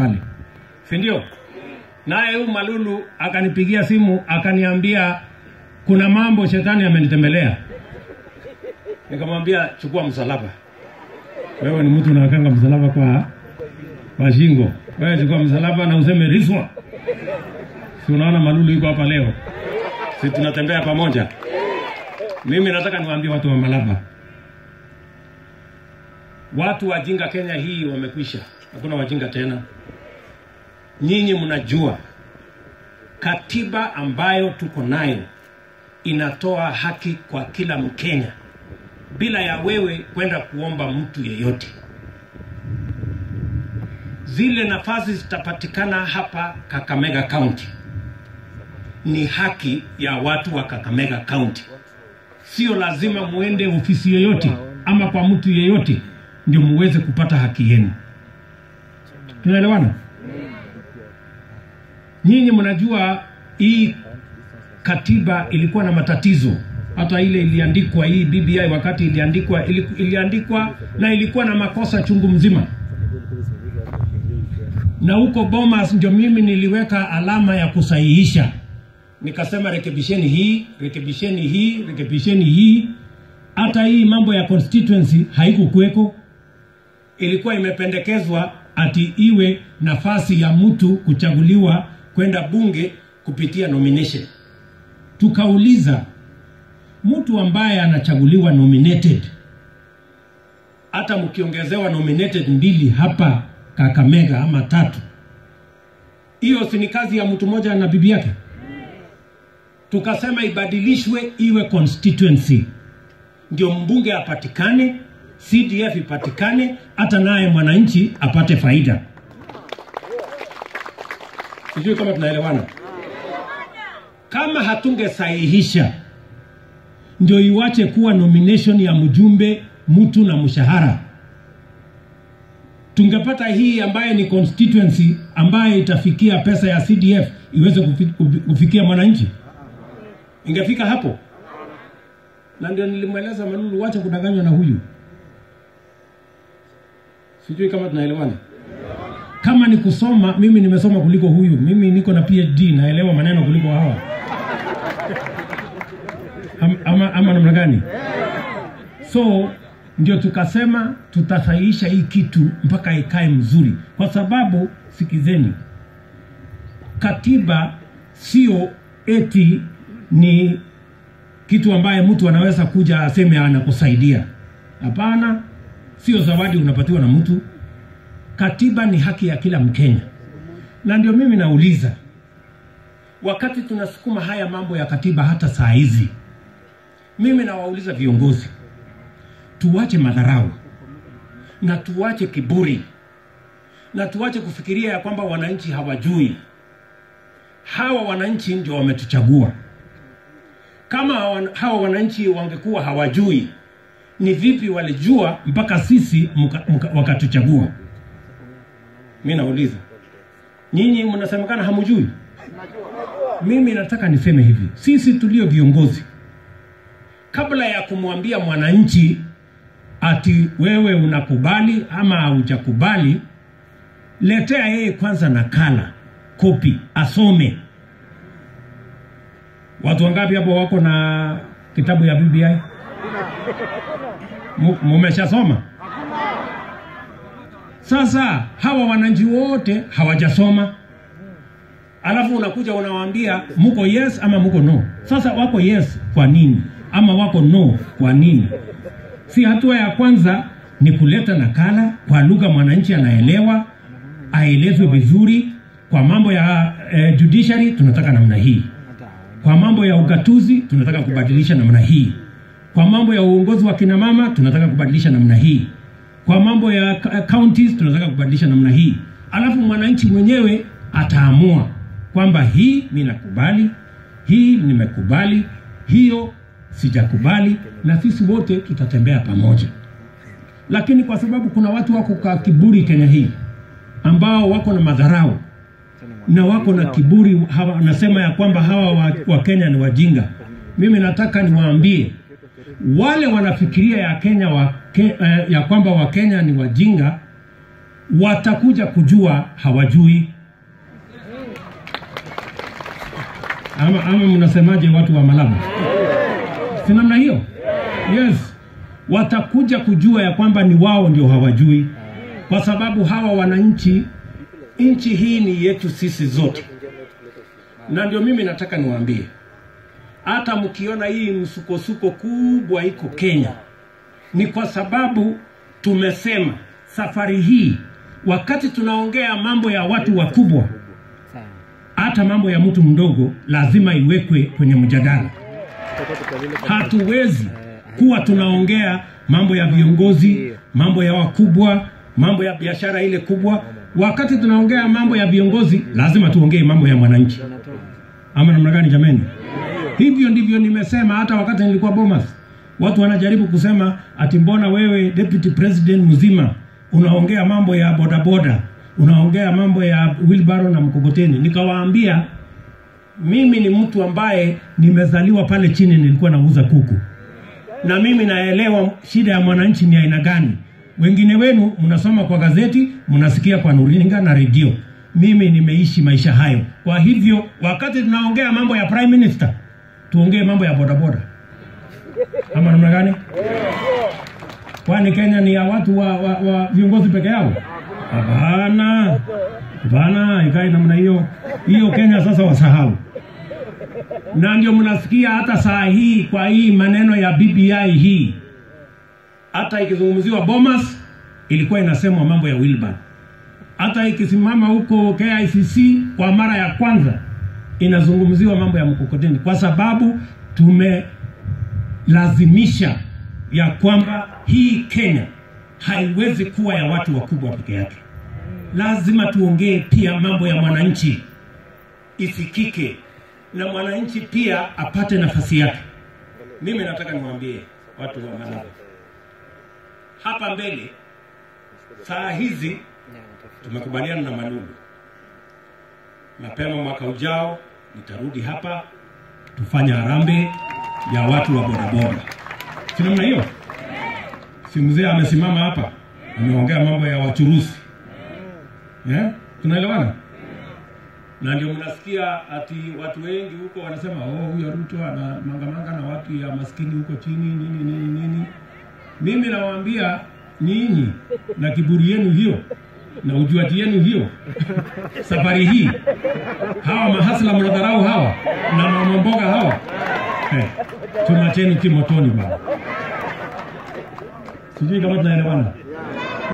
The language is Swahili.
pale, si ndio? Naye huyu Malulu akanipigia simu akaniambia kuna mambo shetani amenitembelea. Nikamwambia chukua msalaba. Wewe ni mtu unawekanga msalaba kwa kwa shingo. Wewe chukua msalaba na useme riswa. Si unaona Malulu yuko hapa leo, si tunatembea pamoja. Mimi nataka niwaambie watu wa Malaba, watu wajinga Kenya hii wamekwisha, hakuna wajinga tena. Nyinyi mnajua katiba ambayo tuko nayo inatoa haki kwa kila Mkenya bila ya wewe kwenda kuomba mtu yeyote. Zile nafasi zitapatikana hapa Kakamega County ni haki ya watu wa Kakamega County, sio lazima muende ofisi yoyote ama kwa mtu yeyote ndio muweze kupata haki yenu. Tunaelewana? Nyinyi mnajua hii katiba ilikuwa na matatizo, hata ile iliandikwa hii BBI wakati iliandikwa ili, iliandikwa na ilikuwa na makosa chungu mzima, na huko Bomas ndio mimi niliweka alama ya kusahihisha, nikasema rekebisheni hii, rekebisheni hii, rekebisheni hii. Hata hii mambo ya constituency haikukuweko, ilikuwa imependekezwa ati iwe nafasi ya mtu kuchaguliwa kwenda bunge kupitia nomination. Tukauliza mtu ambaye anachaguliwa nominated, hata mkiongezewa nominated mbili hapa Kakamega ama tatu, hiyo si ni kazi ya mtu mmoja na bibi yake? Tukasema ibadilishwe iwe constituency, ndio mbunge apatikane, CDF ipatikane, hata naye mwananchi apate faida. Sijui kama tunaelewana. Kama hatungesahihisha ndio iwache kuwa nomination ya mjumbe mtu na mshahara, tungepata hii ambaye ni constituency ambaye itafikia pesa ya CDF iweze kufi- kufikia mwananchi, ingefika hapo. Na ndio nilimweleza Malulu, wacha kudanganywa na huyu. Sijui kama tunaelewana. Kama ni kusoma, mimi nimesoma kuliko huyu. Mimi niko na PhD, naelewa maneno kuliko hawa. Am, ama, ama namna gani? So ndio tukasema tutasahihisha hii kitu mpaka ikae mzuri, kwa sababu sikizeni, katiba sio eti ni kitu ambaye mtu anaweza kuja aseme anakusaidia. Hapana, sio zawadi unapatiwa na mtu. Katiba ni haki ya kila Mkenya, na ndio mimi nauliza, wakati tunasukuma haya mambo ya katiba hata saa hizi, mimi nawauliza viongozi, tuache madharau na tuache kiburi na tuache kufikiria ya kwamba wananchi hawajui. Hawa wananchi ndio wametuchagua. Kama hawa- hawa wananchi wangekuwa hawajui, ni vipi walijua mpaka sisi muka, muka, wakatuchagua? Mi nauliza nyinyi, mnasemekana hamujui. Mimi nataka niseme hivi, sisi tulio viongozi, kabla ya kumwambia mwananchi ati wewe unakubali ama haujakubali, letea yeye kwanza nakala kopi, asome. Watu wangapi hapo wako na kitabu ya BBI? Mu- Mumeshasoma? Sasa hawa wananchi wote hawajasoma, alafu unakuja unawaambia muko yes ama muko no. Sasa wako yes kwa nini ama wako no kwa nini? Si hatua ya kwanza ni kuleta nakala kwa lugha mwananchi anaelewa, aelezwe vizuri. Kwa mambo ya eh, judiciary tunataka namna hii, kwa mambo ya ugatuzi tunataka kubadilisha namna hii, kwa mambo ya uongozi wa kina mama tunataka kubadilisha namna hii, kwa mambo ya ka- counties tunataka kubadilisha namna hii. Alafu mwananchi mwenyewe ataamua kwamba hii mi nakubali, hii nimekubali, hiyo sijakubali, na sisi wote tutatembea pamoja. Lakini kwa sababu kuna watu wako kwa kiburi Kenya hii ambao wako na madharau na wako na kiburi, hawa wanasema ya kwamba hawa wa, wa Kenya ni wajinga. Mimi nataka niwaambie wale wanafikiria ya Kenya wa, ke, eh, ya kwamba Wakenya ni wajinga, watakuja kujua hawajui. Ama, ama mnasemaje watu wa Malaba? Si namna hiyo? Yes, watakuja kujua ya kwamba ni wao ndio hawajui, kwa sababu hawa wananchi, nchi hii ni yetu sisi zote, na ndio mimi nataka niwaambie, hata mkiona hii msukosuko kubwa iko Kenya, ni kwa sababu tumesema safari hii, wakati tunaongea mambo ya watu wakubwa, hata mambo ya mtu mdogo lazima iwekwe kwenye mjadala. Hatuwezi kuwa tunaongea mambo ya viongozi, mambo ya wakubwa, mambo ya biashara ile kubwa. Wakati tunaongea mambo ya viongozi, lazima tuongee mambo ya mwananchi. Ama namna gani jameni? Hivyo ndivyo nimesema hata wakati nilikuwa Bomas. Watu wanajaribu kusema ati mbona wewe deputy president mzima unaongea mambo ya bodaboda, unaongea mambo ya wheelbarrow na mkokoteni. Nikawaambia mimi ni mtu ambaye nimezaliwa pale chini, nilikuwa nauza kuku, na mimi naelewa shida ya mwananchi ni aina gani. Wengine wenu mnasoma kwa gazeti, mnasikia kwa runinga na redio. Mimi nimeishi maisha hayo. Kwa hivyo, wakati tunaongea mambo ya prime minister, tuongee mambo ya bodaboda ama namna gani? Kwani Kenya ni ya watu wa, wa, wa viongozi peke yao? Hapana, hapana, ikae namna hiyo. Hiyo Kenya sasa wasahau, na ndio mnasikia hata saa hii kwa hii maneno ya BBI hii, hata ikizungumziwa Bomas ilikuwa inasemwa mambo ya Wilbur, hata ikisimama huko KICC kwa mara ya kwanza inazungumziwa mambo ya mkokoteni, kwa sababu tumelazimisha ya kwamba hii Kenya haiwezi kuwa ya watu wakubwa peke yake. Lazima tuongee pia mambo ya mwananchi isikike, na mwananchi pia apate nafasi yake. Mimi nataka niwaambie watu wa Malaba hapa mbele, saa hizi tumekubaliana na Malulu, mapema mwaka ujao nitarudi hapa tufanye harambee ya watu wa bodaboda, si namna hiyo? Si mzee amesimama hapa ameongea mambo ya wachuruzi yeah? Tunaelewana? Na ndio mnasikia ati watu wengi huko wanasema oh, huyo Ruto ana mangamanga na watu ya maskini huko chini nini nini nini. Mimi nawaambia nyinyi na kiburi yenu hiyo na ujuati yenu hiyo, safari hii hawa mahasla mnadharau hawa na mamamboga hawa hey, chuma chenu kimotoni bwana. Sijui kama tunaelewana.